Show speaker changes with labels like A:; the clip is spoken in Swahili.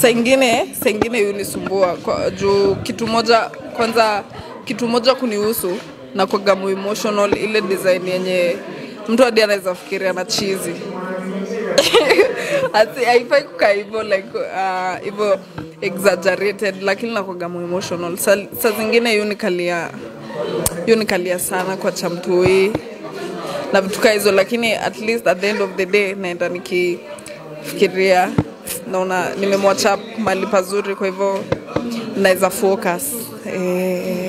A: saa ingine saa ingine hunisumbua kwa juu kitu moja kwanza kitu moja kunihusu na kwagamu emotional ile design yenye mtu hadi anaweza fikiria na chizi Ati haifai kukaa hivyo like uh, hivyo exaggerated lakini nakwagamu emotional sa, sa zingine yunikalia yunikalia sana kwa chamtui na vitu kaa hizo lakini at least at the end of the day naenda nikifikiria naona nimemwacha mali pazuri kwa hivyo naweza focus eh,